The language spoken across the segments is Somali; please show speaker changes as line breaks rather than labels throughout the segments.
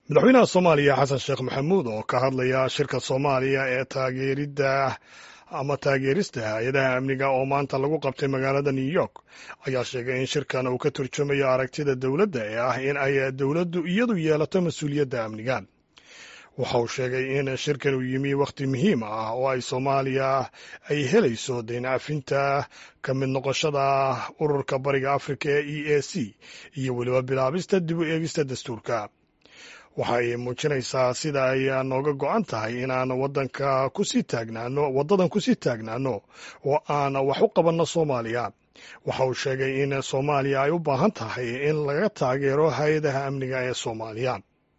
madaxweynaha soomaaliya xasan sheekh maxamuud oo ka hadlaya shirka soomaaliya ee taageeridda ama taageerista hay-adaha amniga oo maanta lagu qabtay magaalada new york ayaa sheegay in shirkan uu ka turjumayo aragtida dowladda ee ah in ay dowladdu iyadu yeelato mas-uuliyadda amniga waxa uu sheegay in shirkan uu yimi wakhti muhiim ah oo ay soomaaliya ay helayso daynacafinta ka mid noqoshada ururka bariga afrika ee e a c iyo weliba bilaabista dib u eegista dastuurka waxay muujinaysaa sida ay nooga go-an tahay inaan wadanka kusii taagnaano waddadan kusii taagnaano oo aan wax u qabanno soomaaliya waxa uu sheegay in soomaaliya ay u baahan tahay in laga taageero hay-adaha amniga ee soomaaliya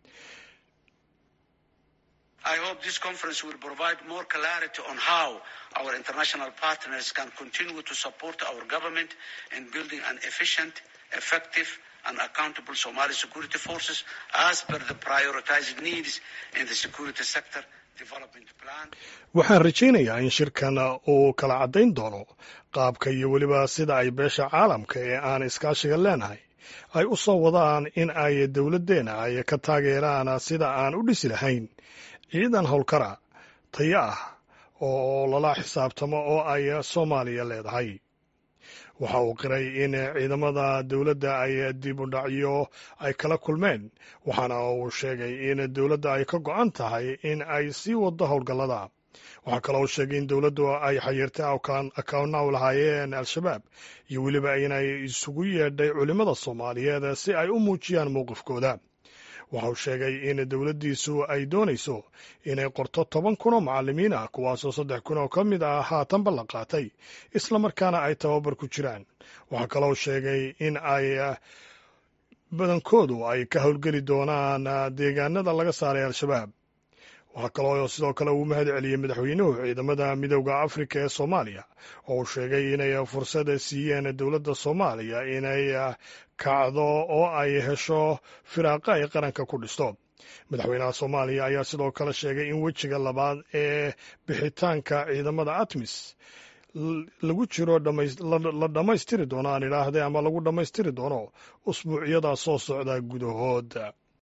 I hope this conference will provide more clarity on how our international partners can continue to support our government in building an efficient, effective, and accountable Somali security forces as per the prioritized needs in the security sector development plan.
waxaan rajaynayaa in shirkan uu kala caddayn doono qaabka iyo weliba sida ay beesha caalamka ee aan iskaashiga leenahay ay u soo wadaan in ay dowladdeena ay ka taageeraan sida aan u dhisi lahayn ciidan howlkara tayo ah oo lala xisaabtamo oo ay soomaaliya leedahay waxa uu qiray in ciidamada dowladda ay dib u dhacyo ay kala kulmeen waxaana uu sheegay in dowladda ay ka go-an tahay in ay sii waddo howlgallada waxaa kaloo uu sheegay in dowladdu ay xayirtay akawna u lahaayeen al-shabaab iyo weliba inay isugu yeedhay culimmada soomaaliyeed si ay u muujiyaan mowqifkooda waxa uu sheegay in dowladdiisu ay doonayso inay qorto toban kun oo macallimiin ah kuwaasoo saddex kun oo ka mid ah haatanba la qaatay islamarkaana ay tababar ku jiraan waxaa kaloo sheegay in ay badankoodu ay ka howlgeli doonaan deegaanada laga saaray al-shabaab waxaa kaloo sidoo kale uu mahad celiyey madaxweynuhu ciidamada midowda afrika ee soomaaliya oo uu sheegay inay fursad siiyeen dowladda soomaaliya inay kacdo oo ay hesho firaaqa ay qaranka ku dhisto madaxweynaha soomaaliya ayaa sidoo kale sheegay in wejiga labaad ee bixitaanka ciidamada atmis lagu jiro la dhammaystiri doono aan idhaahde ama lagu dhammaystiri doono usbuucyada soo socda gudahood